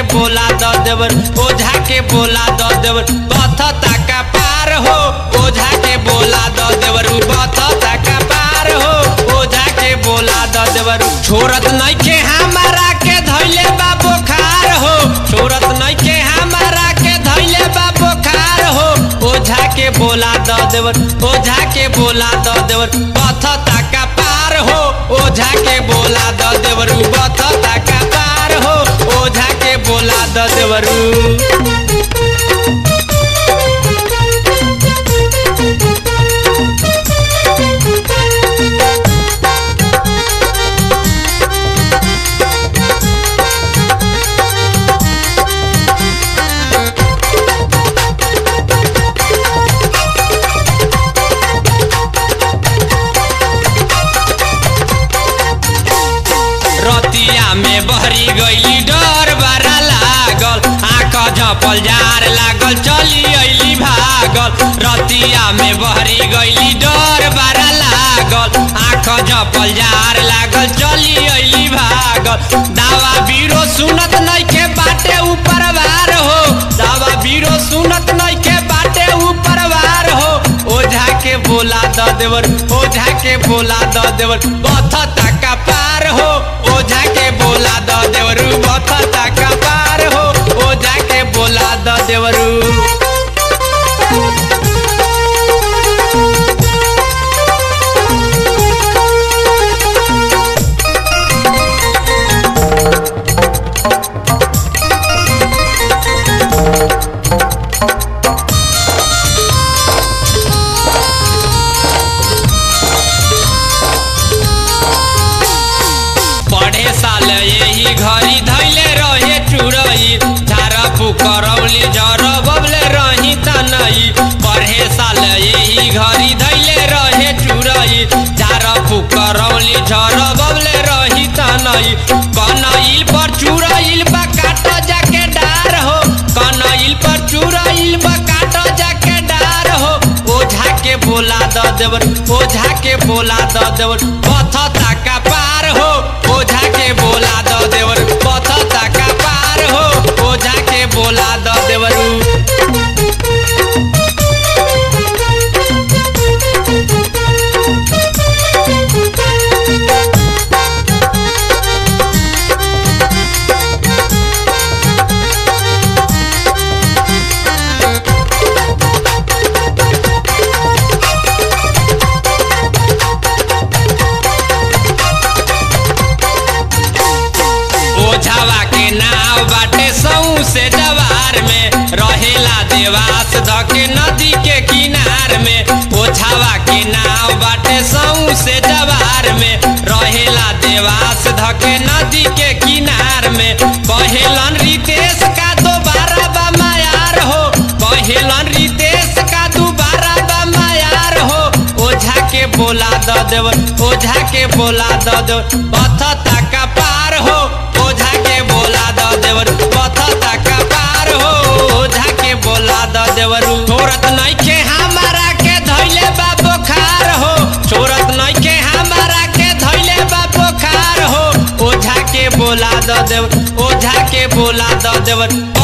बोला द देवर ओझा के बोला द देवर बथता का पार हो ओझा के बोला द देवर बथता का पार हो ओझा के बोला द देवर छोरत नइखे हमारा के धैले बा बुखार हो छोरत नइखे हमारा के धैले बा बुखार हो ओझा के बोला द देवर ओझा के बोला द देवर बथता का पार हो ओझा के बोला द देवर बथता का पार हो ओझा के बोला द देवरू रतिया में बहरी गईली डर बड़ा लागल आँख झपल जार लागल चली अइली भागल रतिया में बहरी गईली डर बड़ा लागल आँख झपल जार लागल चली अइली भागल दावा बीरो सुनत नइखे बाटे ऊपर वार हो दावा बीरो सुनत नइखे बाटे ऊपर वार हो ओझा के बोला द देवर ओझा के बोला द देवर बथता का पार हो ओझा के बोला द देवरू बथता का पार हो ओझा के बोला द देवरू पढ़े साल यही घड़ी धैले रहे चुरई झारा फुकरौली जर बबले रही तनई पढ़े साल यही घड़ी धैले रहे चुरई झारा फुकरौली झर बबले रही तनई कनइल पर चुरइल बा काट जाके डार हो कनइल पर चुरइल बा काट जाके डार हो ओझा के बोला द देवर ओझा के बोला द देवर पथता का पार हो ओझा के बोला द देवर पथता का पार हो ओझा के बोला द देवरू ओझावा के नाव बाटे सऊ से जवार में रहेला देवास धके नदी के किनार में ओझावा के नाव बाटे सऊ से जवार में रहेला देवास धके नदी के किनार में कहेलन रितेश का दोबारा बा मायार हो कहेलन रितेश का दोबारा बा मायार हो ओझा के बोला द देवर ओझा के बोला द देवर पथता का पार हो ओझा के बोला द देवर पथता का पार हो ओझा के बोला द देवर छोरत नइखे हमारा के धैले बा बुखार हो छोरत नइखे हमारा के धैले बा बुखार हो ओझा के बोला द देवर ओझा के बोला द देवर